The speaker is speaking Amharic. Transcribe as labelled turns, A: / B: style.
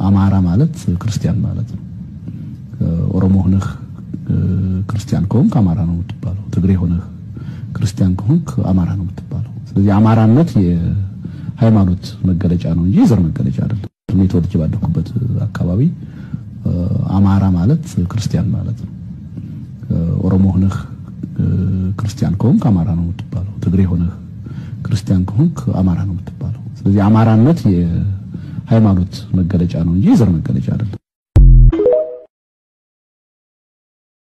A: አማራ ማለት ክርስቲያን ማለት ነው። ኦሮሞ ሆነህ ክርስቲያን ከሆንክ አማራ ነው የምትባለው። ትግሬ ሆነህ ክርስቲያን ከሆንክ አማራ ነው የምትባለው። ስለዚህ አማራነት የሃይማኖት መገለጫ ነው እንጂ የዘር መገለጫ አይደለም። እኔ ተወልጄ ባደኩበት አካባቢ አማራ ማለት ክርስቲያን ማለት ነው። ኦሮሞ ሆነህ ክርስቲያን ከሆንክ አማራ ነው የምትባለው። ትግሬ ሆነህ ክርስቲያን ከሆንክ አማራ ነው የምትባለው። ስለዚህ አማራነት የሃይማኖት መገለጫ ነው እንጂ የዘር መገለጫ አይደለም።